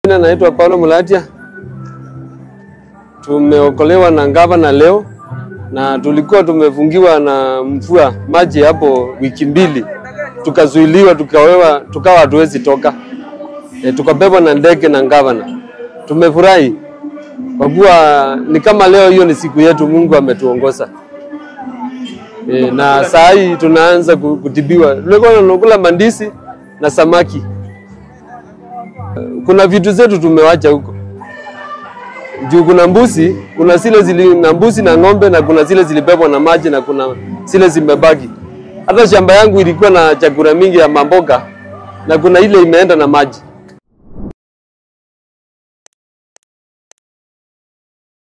Jina naitwa Paulo Mulatia. Tumeokolewa na gavana leo na tulikuwa tumefungiwa na mvua maji hapo wiki mbili, tukazuiliwa, tukawewa, tukawa hatuwezi toka e, tukabebwa na ndege na gavana. Tumefurahi kwa kuwa ni kama leo hiyo ni siku yetu, Mungu ametuongoza e, na saa hii tunaanza ku- kutibiwa. Tulikuwa tunakula mandisi na samaki kuna vitu zetu tumewacha huko juu. Kuna mbuzi, kuna zile zili na mbuzi na ng'ombe, na kuna zile zilibebwa na maji, na kuna zile zimebaki. Hata shamba yangu ilikuwa na chakula mingi ya mamboga, na kuna ile imeenda na maji.